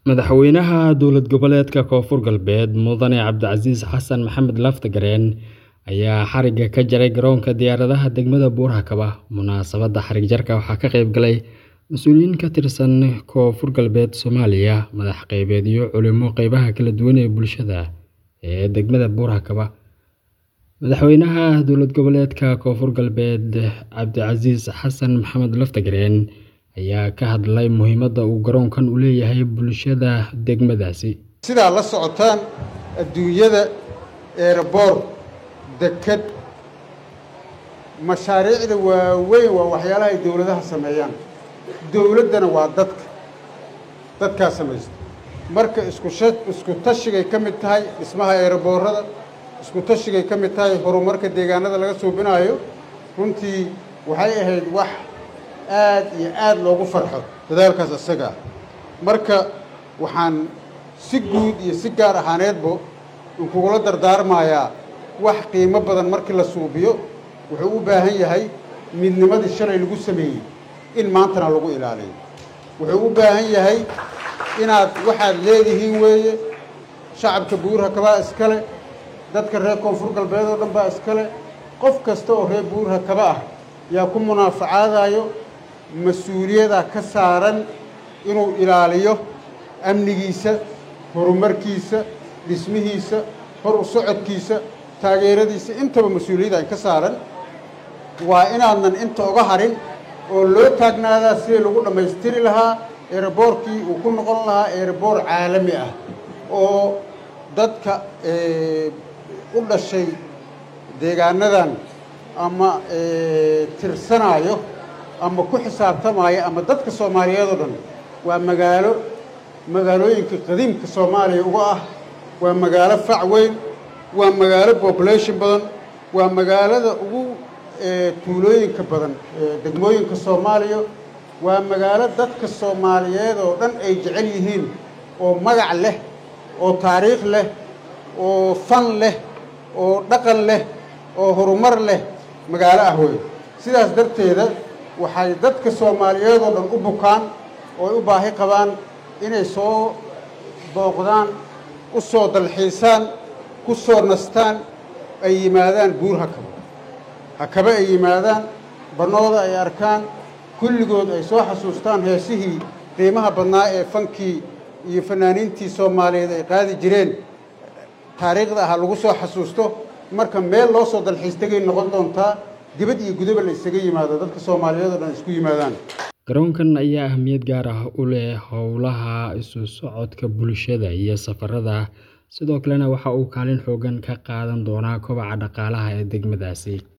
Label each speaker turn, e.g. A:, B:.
A: Madaxweynaha dowlad goboleedka Koonfur Galbeed Mudane Cabdicasiis Xasan Maxamed Laftagareen ayaa xarigga ka jaray garoonka diyaaradaha degmada Buur-Hakaba. Munaasabadda xarig jarka waxaa ka qayb galay mas'uuliyiin ka tirsan Koonfur Galbeed Soomaaliya, madax qeybeed iyo culimo qeybaha kala duwan ee bulshada ee degmada Buur-Hakaba. Madaxweynaha dowlad goboleedka Koonfur Galbeed Cabdicasiis Xasan Maxamed Laftagareen ayaa ka hadlay muhiimadda uu garoonkan u leeyahay bulshada degmadaasi.
B: sidaa la socotaan adduunyada eerboor deked mashaariicda waaweyn waa waxyaalaha ay dowladaha sameeyaan dowladdana waa dadka dadkaa samaysta marka isku sha isku tashigay ka mid tahay dhismaha eerboorada isku tashigay ka mid tahay horumarka deegaanada laga suubinaayo runtii waxay ahayd wax aad iyo aad loogu farxo dadaalkaas isaga ah marka waxaan si guud iyo si gaar ahaaneedba inkugula dardaarmayaa wax qiimo badan markii la suubiyo wuxuu u baahan yahay midnimadii shalay lagu sameeyey in maantana lagu ilaaliyo wuxuu u baahan yahay inaad waxaad leedihiin weeye shacabka buur-hakabaa iskale dadka reer koonfur galbeed oo dhan baa iskale qof kasta oo reer buur-hakaba ah yaa ku munaafacaadayo mas-uuliyadaa ka saaran inuu ilaaliyo amnigiisa horumarkiisa dhismihiisa hor u socodkiisa taageeradiisa intaba mas-uuliyadda ka saaran waa inaadnan inta uga harin oo loo taagnaadaa sidii lagu dhammaystiri lahaa eeraboorkii uu ku noqon lahaa eeraboor caalami ah oo dadka u dhashay deegaanadan ama tirsanaayo ama ku xisaabtamaayo ama dadka soomaaliyeed oo dhan waa magaalo magaalooyinka qadiimka soomaaliya uga ah waa magaalo fac weyn waa magaalo population badan waa magaalada ugu tuulooyinka badan degmooyinka soomaaliya waa magaalo dadka soomaaliyeed oo dhan ay jecel yihiin oo magac leh oo taariikh leh oo fan leh oo dhaqan leh oo horumar leh magaalo ah wey sidaas darteeda waxay dadka soomaaliyeed oo dhan u bukaan oo ay u baahi qabaan inay soo booqdaan u soo dalxiisaan ku soo nastaan ay yimaadaan buur hakaba hakaba ay yimaadaan bannooda ay arkaan kulligood ay soo xasuustaan heesihii qiimaha badnaa ee fankii iyo fanaaniintii soomaaliyeed ay qaadi jireen taariikhda aha lagu soo xasuusto marka meel loo soo dalxiis tegay noqon doontaa dibad iyo gudaba la isaga yimaado dadka soomaaliyeed oo dhan isku yimaadaan
A: garoonkan ayaa ahmiyad gaar ah u leh howlaha isu socodka bulshada iyo safarada sidoo kalena waxa uu kaalin xoogan ka qaadan doonaa kobaca dhaqaalaha ee degmadaasi